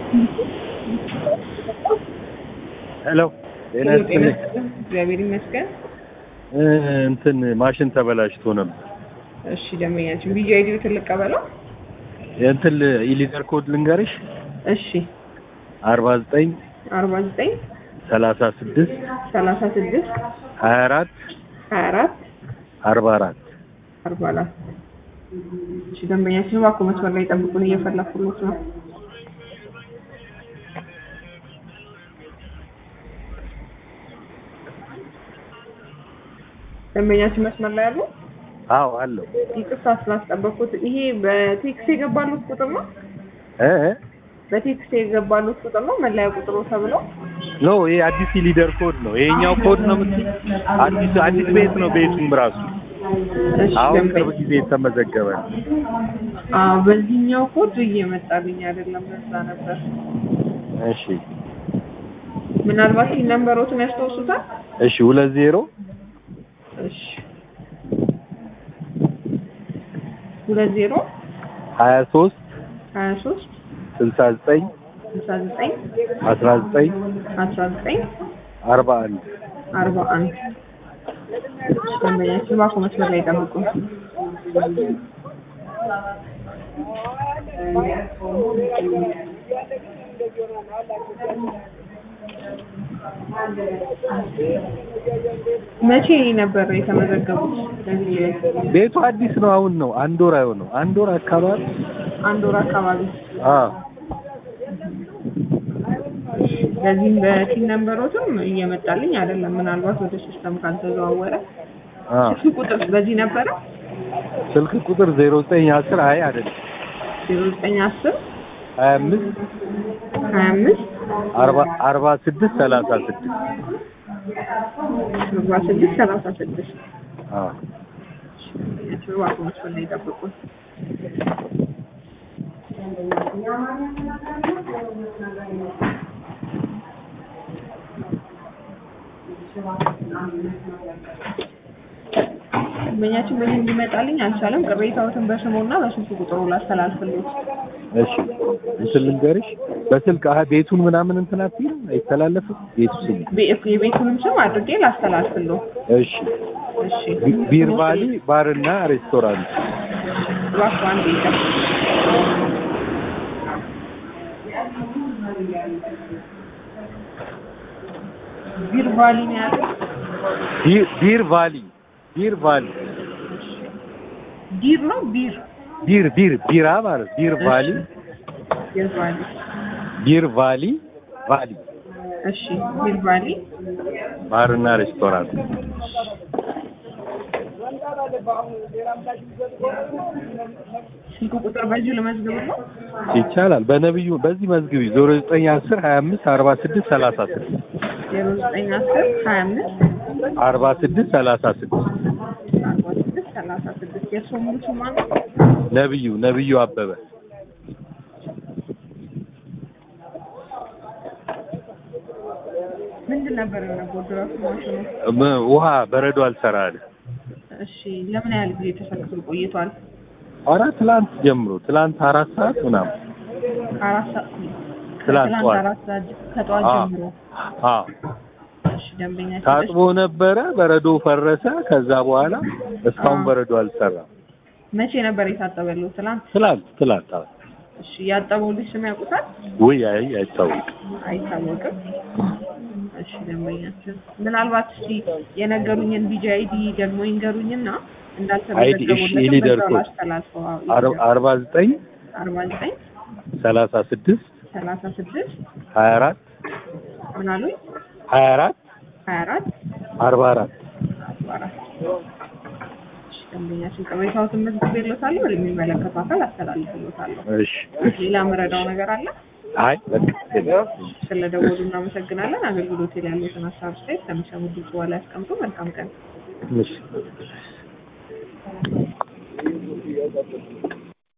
ሄሎ ጤና ይስጥልኝ። እግዚአብሔር ይመስገን። እ እንትን ማሽን ተበላሽቶ ነበር። እሺ ደንበኛችን ቪዲዮ አይዲ ትልቅ ቀበለው። የእንትን ኢሊደር ኮድ ልንገርሽ እሺ አርባ ዘጠኝ አርባ ዘጠኝ ሰላሳ ስድስት ሰላሳ ስድስት ሀያ አራት ሀያ አራት አርባ አራት አርባ አራት እሺ ደንበኛችን እባክዎ መስመር ላይ ጠብቁን፣ እየፈለኩሎት ነው። ደንበኛችን መስመር ላይ አሉ። አዎ አለው ይቅርታ ስላስጠበቅኩት። ይሄ በቴክስት የገባሉት ቁጥር ነው? እ እ? በቴክስት የገባሉት ቁጥር ነው መለያ ቁጥሩ ተብሎ? ኖ ይሄ አዲስ ኢሊደር ኮድ ነው። ይሄኛው ኮድ ነው የምትይ? አዲስ አዲስ ቤት ነው ቤቱም ራሱ እሺ አሁን ደንበኛ ቅርብ ጊዜ የተመዘገበ ነው። አዎ በዚህኛው ኮድ እየመጣልኝ አይደለም። ለዛ ነበር። እሺ ምናልባት ይህ ነንበሮትን ያስታውሱታል? እሺ ሁለት ዜሮ እሺ ሁለት ዜሮ ሀያ ሶስት ሀያ ሶስት ስልሳ ዘጠኝ ስልሳ ዘጠኝ አስራ ዘጠኝ አስራ ዘጠኝ አርባ አንድ አርባ አንድ ደንበኛችን እባክዎ መስመር ላይ ጠብቁን። መቼ ነበር የተመዘገቡት? ለዚህ ቤቱ አዲስ ነው። አሁን ነው አንድ ወር አይሆነው አንድ ወር አካባቢ አንድ ወር አካባቢ አዎ ለዚህም በቲም ነንበሮትም እየመጣልኝ አይደለም። ምናልባት ወደ ሲስተም ካልተዘዋወረ አዎ ስልክ ቁጥር በዚህ ነበረ ስልክ ቁጥር ዜሮ ዘጠኝ አስር አይ አይደለም ዜሮ ዘጠኝ አስር ሀያ አምስት ሀያ አምስት አርባ አርባ ስድስት ሰላሳ ስድስት አርባ ስድስት ሰላሳ ስድስት አዎ እባክዎ መስመር ላይ ጠብቁን። ደንበኛችን በዚህ እንዲመጣልኝ አልቻለም። ቅሬታዎትን በስሙና በስልክ ቁጥሩ ላስተላልፍልዎት። እሺ እንትን ልንገርሽ በስልክ አሀ ቤቱን ምናምን እንትን አትይም አይተላለፍም ቤቱ ስም ቤ- የቤቱንም ስም አድርጌ ላስተላልፍልዎት። እሺ እሺ ቢ- ቢር ቫሊ ባርና ሬስቶራንት እባክዎ አንዴ ይጠብቁ። ቢር ቫሊ ነው ያለው። ቢር ቢር ቫሊ ቢር ቫሊ ዲር ነው ቢር ቢር ቢር ቢራ ማለት ቢር ቫሊ ቢር ቫሊ። ቢር ቫሊ ቫሊ እሺ ቢር ቫሊ ባርና ሬስቶራንት ስልክ ቁጥር በዚሁ ልመዝግብ ነው። ይቻላል በነብዩ በዚህ መዝግቢ ዜሮ ዘጠኝ አስር ሀያ አምስት አርባ ስድስት ሰላሳ ስድስት ዜሮ ዘጠኝ አስር ሀያ አምስት አርባ ስድስት ሰላሳ ስድስት አርባ ስድስት ሰላሳ ስድስት የእርስዎ ሙሉ ስም ማን ነው? ነብዩ ነብዩ አበበ ምንድን ነበር የሆነው ድራፍት ማሽኑ? ም- ውሃ በረዶ አልሰራ አለ እሺ ለምን ያህል ጊዜ ተሰክቶ ቆይቷል? ኧረ ትላንት ጀምሮ ትላንት አራት ሰዓት ምናምን አራት ሰዓት ትላንት ከትላንት ጠዋት። አራት ሰዓት ከጠዋት አዎ። ጀምሮ አዎ እሺ ደንበኛችን ታጥቦ ነበረ በረዶ ፈረሰ ከዛ በኋላ እስካሁን አዎ። በረዶ አልሰራም መቼ ነበር የታጠበለው? ትላንት። ትላንት ትላንት አዎ። እሺ ያጠበው ልጅ ስም ያውቁታል? ውይ አይ አይታወቅም አይታወቅም። እሺ ደንበኛችን ምናልባት እስቲ የነገሩኝን ቢጂ አይዲ ደግሞ ይንገሩኝና አይዲ እሺ የሊደር እንዳልተመዘገቡለትም ኮድ አስተላልፈው አር- አርባ ዘጠኝ አርባ ዘጠኝ ሰላሳ ስድስት ሰላሳ ስድስት ሀያ አራት ምን አሉኝ? ሀያ አራት ሀያ አራት አርባ አራት አርባ አራት እሺ ደንበኛችን ቅሬታዎትን መዝግቤልዎታለሁ ወደሚመለከተው አካል አስተላልፍልዎታለሁ። እሺ ሌላ መረዳው ነገር አለ? አይ በቃ ስለደወሉ እናመሰግናለን። አገልግሎት ላይ ያሉትን ሀሳብ አስተያየት ከሚሰሙ ድምጽ በኋላ ያስቀምጡ። መልካም ቀን። እሺ